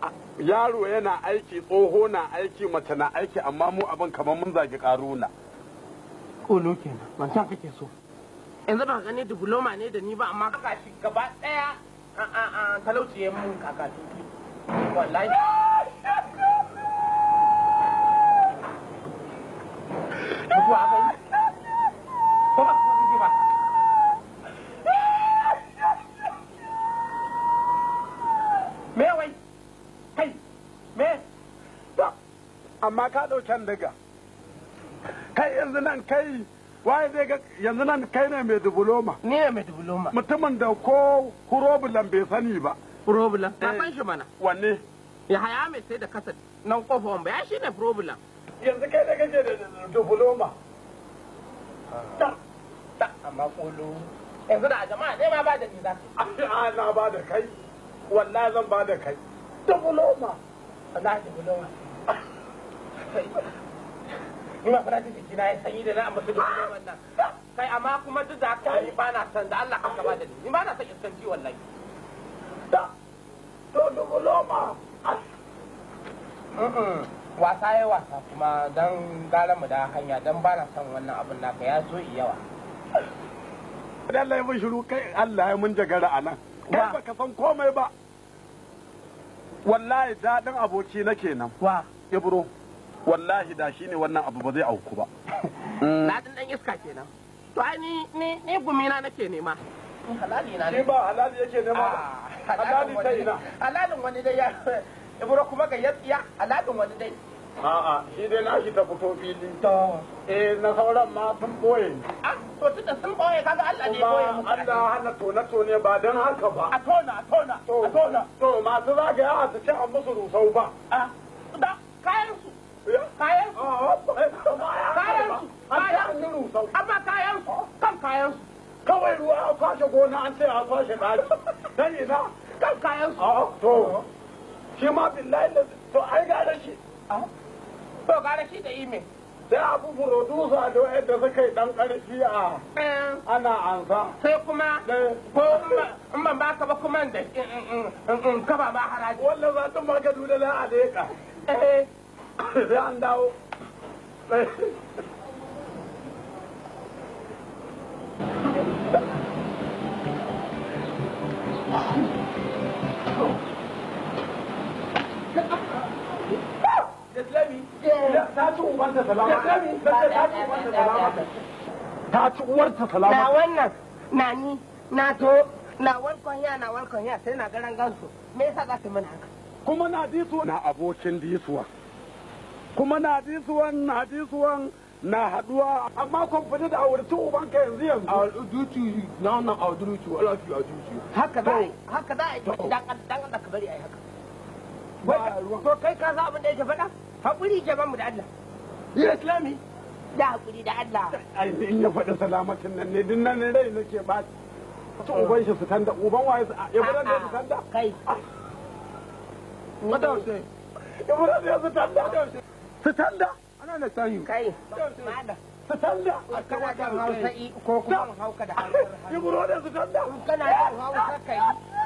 yaro yana aiki tsoho na aiki mace na aiki amma mu abin kamar mun zagi karuna kolo kenan wancan kake so yanzu ba gani diploma ne da ni ba amma kaka shi gaba daya talauci ya mun kaka wallahi mutuwa aka yi ko ba ku ji ba me wai kai me amma ka ɗauken daga kai yanzu nan kai waye zai ga yanzu nan kai ne mai diploma ni ne mai diploma mutumin da ko hurobulan bai sani ba problem ta san shi mana wanne ya haya mai sai da kasa nan kofa wamba ya shi ne problem yanzu kai da kake da diploma ta ta amma kolo yanzu da a jama'a ne ma ba da ni za a na ba da kai wallahi zan ba da kai diploma na diploma ni ma fara jiki na ya sanyi da na amma su diploma nan kai amma kuma duk da haka ni ba na san da Allah ka ba da ni ni ba na san iskanci wallahi da to diploma wasa ya wasa kuma dan gara mu da hanya dan ba na son wannan abin naka ya so yawa Allah ya mun shiru kai Allah ya mun jagara a nan kai baka san komai ba wallahi daɗin aboki na kenan wa ibro wallahi da shine wannan abu ba zai auku ba daɗin dan iska kenan to ai ni ni ni gumina nake nema halali na shi ba halali yake nema ba halali ta ina halalin wani dai ya ibro kuma ga yatsiya halalin wani dai a'a shi dai nashi ta fito fili to eh na sauran ma sun boye ah to tunda sun boye kaga Allah ne boye kuma muku Allah hana tone tone ba dan haka ba a tona a tona a tona to masu zagaya su ce an musu rusau ba ah da kayan su kayan su kayan su kayan su rusau amma kayan su kan kayan su kawai ruwa a kwashe gona an ce a kwashe ɗaki dan ina kan kayan su a to shi ma billahi da to ai ga shi to gara shi da ime sai abu furodusa da yadda suka yi dan karfi a ana ansa sai kuma ko in ban baka ba kuma da in kaba ma haraji wannan za ta maka dole na a leƙa eh sai an dawo ta ci ubanta salama ta ci uwarta na salama wannan na ni na to na walkon ya na walkon ya sai na garan gansu me yasa za su mana haka kuma na disuwa na abokin disuwa kuma na disuwan na disuwan na haduwa amma kun fita da aurci ubanka yanzu yanzu a dutu na wannan a dutu wala fi a dutu haka za a yi haka za a yi to dan dan Allah ka bari a yi haka ba ruwan to kai ka san abin da yake faɗa hakuri ke ban mu da Allah ya islami da hakuri da Allah ai in ya faɗi salamatin nan ne din nan rai nake ba ta uban shi su tanda uban waye su ya fara da su tanda kai madaushe ya fara da su tanda su tanda ana da sanyi kai malam su tanda kana da hausa i- ko kuma in hauka da hausar ya hannu fara da su tanda kana da hausa kai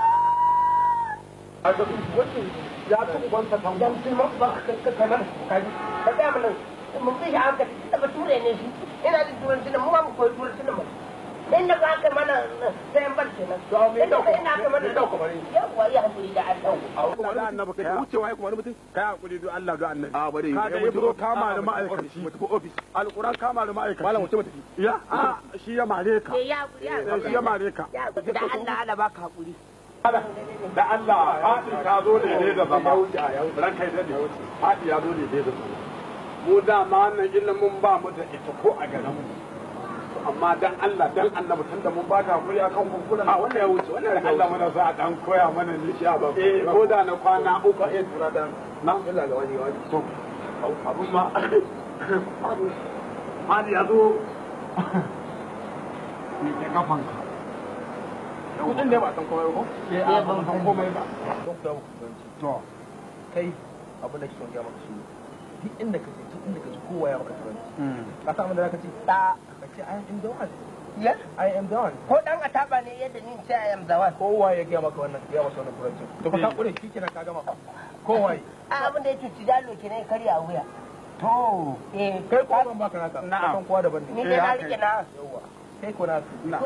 a ga wannan ya ci uban sa tanda dan sun ba ka ka kamar kai ka da mun mun bi shi haka da bature ne shi ina da turanci da mu ma mu koyi turanci da mu inda ba ka mana sai an bar kenan inda kai ina ka mana yawa ya hakuri da Allah Allah annabi kai wucewa ya kuma wani mutum kai hakuri do Allah do annabi a bari ka ga ibro kama da ma'aikaci mu tafi office alquran kama da ma'aikaci malam wuce mu tafi ya a shi ya mare ka ya hakuri ya Eh, shi ya mare ka ya hakuri da Allah Allah baka hakuri da Allah faɗi ka zo ne ne da zama ran kai da faɗi ya zo ne ne da zama mu dama wannan ilimin ba mu da ita ko a garin mu amma dan Allah dan annabi tun da mun ba ka hakuri akan kunkulan a wannan ya wuce wannan da Allah mana sa a dan koya mana ne shi ba eh ko da na kwana uku eh tura da na Allah ga wani wani to abun ma Hadi ya zo ni ke kafanka kudin da ba san komai ko eh a ban san komai ba don ku da ku to kai abin da kike son ga maka shi duk inda kaje duk inda kaje kowa ya maka turanci ka san abin da zaka ce da ka ce I am done ya I am done ko dan ataba ne yadda ni sai I am the one kowa ya gaya maka wannan ya maka wannan turanci to ka kure shi kenan ka gama kowai a abin da ya cuci jalo ke ne karya a wuya to eh kai ko ban baka naka Na'am. kan kowa daban ni ne dai na haka rike na yawa kai ko na na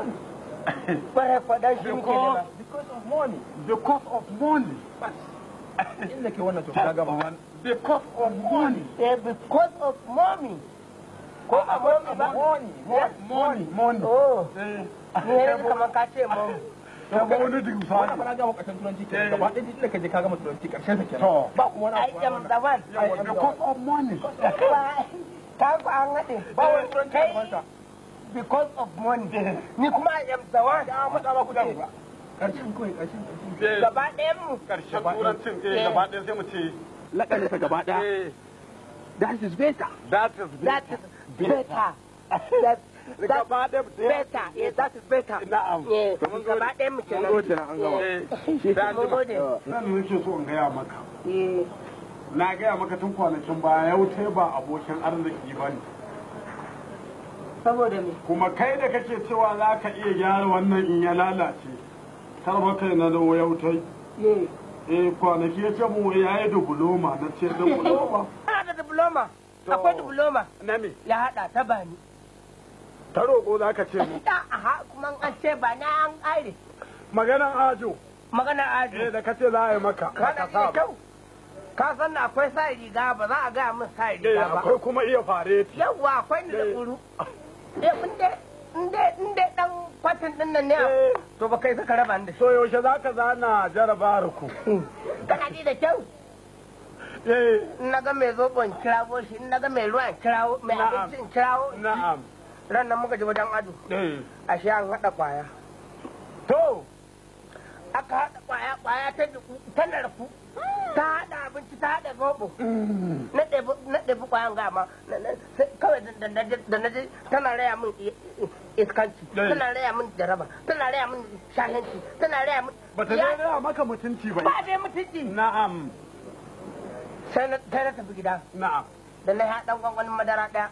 kwarai kwadan shi muke nema because of money because of money inda ke wannan to ka gama because of money eh because of mommy ko a mommy ba money money money oh eh ni ne kamar ka ce mommy ta ba wani din wannan sani ba na gama karshen turanci ke gaba ɗaya inda ka je ka gama turanci karshen sa kenan To. ba kuma wani I abu am the one yawa because of money ka ku an haɗe ba wani turanci a gabansa because of money ni kuma I am the one ya matsa ba ku da ba karshen kawai karshen karshen gaba ɗayan mu karshen turancin eh gaba ɗaya sai mu ce lakalinsa gaba ɗaya eh that is better that is that is better that that gaba ɗaya better yeah that is better na'am yeah Mun gaba ɗayan mu mun kenan gode na an gama eh mun gode nan nake so in gaya maka eh na gaya maka tun kwanakin baya yau te ba abokin arziki ba ne saboda me kuma kai da kake cewa za ka iya gyara wannan in ya lalace karba kai na da yautai eh eh kwanaki ya ce mu ya yi dubuloma na ce dubuloma ana da diploma akwai diploma na me ya haɗa ta bani ta roƙo za ka ce mu da aha kuma an ce ba na an aire maganan ajo magana eh aji da ka ce za a yi maka kana ka iya sa ba kyau ka san da akwai sa riga ba za a gaya min sa eh riga ba akwai kuma iya fareti yawwa akwai ni da Eh. tsuru eh in dai in dai in dai dan kwatin din nan ne Eh. to ba kai saka raba ni da shi so yaushe za ka zana jarabar ku kana ji da kyau eh in na ga mai zobo in kirawo shi in na ga mai ruwa in kirawo mai Na'am. abinci in kirawo na'am ran nan muka je wajen ado eh a shi an haɗa kwaya to aka haɗa kwaya kwaya ta duku ta narku ta haɗa abinci ta haɗa zobo na ɗebi na ɗebi kwayan gama na- na- sai kawai da- da na je- da na je tana raya min i- i- iskanci Eh. tana raya min jaraba tana raya min shahenci tana raya min bata Ya- ne maka mutunci ba ba dai mutunci na'am sai na sai na tafi gida na'am da na haɗa gwangwanin madara ɗaya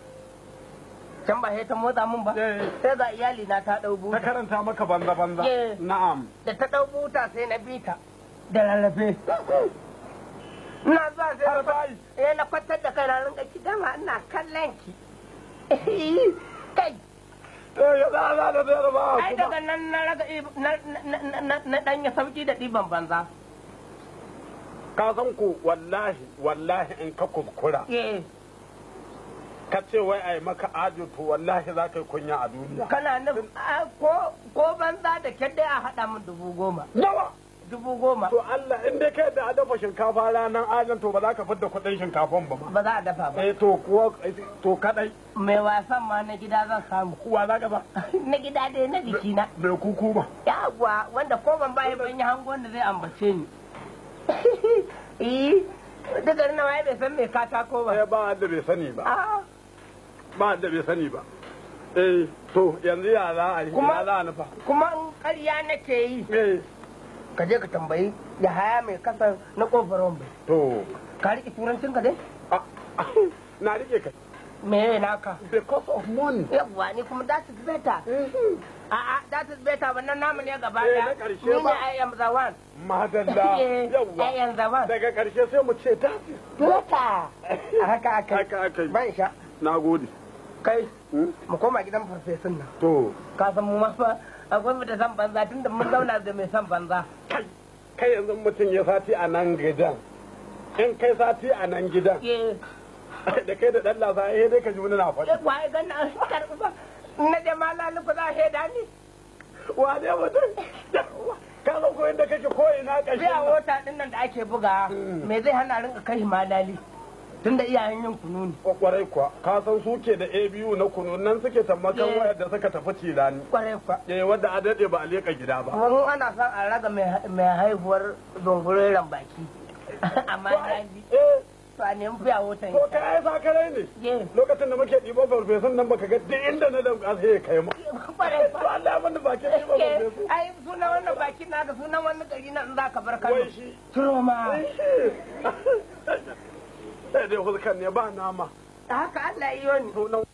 can ba sai ta motsa min ba Eh. sai ga iyali na ta ɗau ta buta karanta maka banza banza Eh. na'am da ta ɗau buta sai na bi ta da rarrafe ina zuwa sai har na bai eh na kwantar da kai na rinka ki dama ina kallon ki kai eh ya za za da zai ba ai kuma daga nan na raga ib- na na na na na dan ya sauki da ɗiban banza ka san ku wallahi wallahi in ka kuskura eh ka ce wai ai maka ajo to wallahi za ka yi kunya a duniya kana nufin a, ko ko banza da kyar dai a haɗa min dubu goma nawa dubu goma to Allah in dai kai da a dafa shinkafa ranar ajan to ba za ka fidda kuɗin shinkafan ba ma ba za a dafa ba eh to kuwa to kadai mai wasan ma na gida zan samu kuwa za ka ba na gida dai na jikina bai kuku ba yawwa wanda ko ban bayan ban yi hangon da zai ambace ni eh duk garin nawa bai san mai katako eh ba ba wanda bai sani ba Ah, ba wanda bai sani ba eh to yanzu ya za a yi Kuma- ya za a nufa kuma in ƙarya nake yi eh ka je ka tambayi ya haya mai kasar na kofar wambai to ka riƙe turancin ka dai ah, ah, na rike kai me naka because of money yawwa ni kuma that is better a'a that is better wannan namu ne gaba Eh, daya na ƙarshe ni ne ba. I am the one madalla Eh, I yawwa am the one daga ƙarshe sai mu ce tafi better a haka aka haka aka yi ban sha na gode kai Hmm? mu koma gidan farfesun nan to ka san mu ma fa akwai mu da san banza tunda mun zauna da mai san banza kai kai yanzu mutum ya sati a nan gidan in kai sati a nan gidan ke da kai da ɗan lasa eh dai ka ji wani na faɗi waye ganna an karɓi ba na je ma laluku za a shaida ni wane mutum ka san ko inda kake ko ina ƙarshen biya nan. wota din nan da ake buga me zai hana rinka kai shi malali tunda iyayen yin kunu ne kwarai kuwa ka san su ke da abu na kunu nan suke tammakan Yeah. wayar da suka tafi cilani kwarai kwa eh wadda a daɗe ba a leƙa gida ba wani ana son a raga mai- mai haihuwar zungureren baki amma na ji eh to a nemi biya wotan to kai ai sakarai ne ye lokacin da muke ɗiban farfesun nan baka ga duk inda na damƙa sai ya kai ma kwarai to kwa Allah ya bani bakin ɗiban Ke, farfesu ai sunan wannan baki na ga sunan wani gari na in za ka bar Kano wai shi Turoma sai dai hulkan ne ba nama haka Allah ya yi ni sunan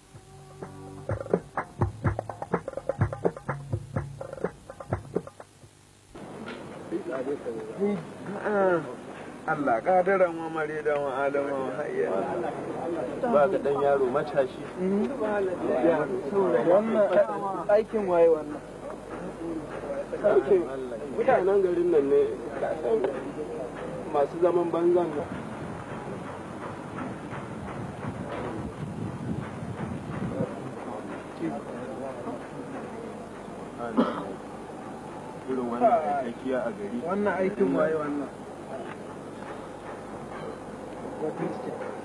Allah kadiran wa mare da wa adama wa hayya ba ga dan yaro matashi wannan aikin waye wannan aikin mutanen garin nan ne masu zaman banzan nan irin wannan aikakiya a gari wannan aikin waye wannan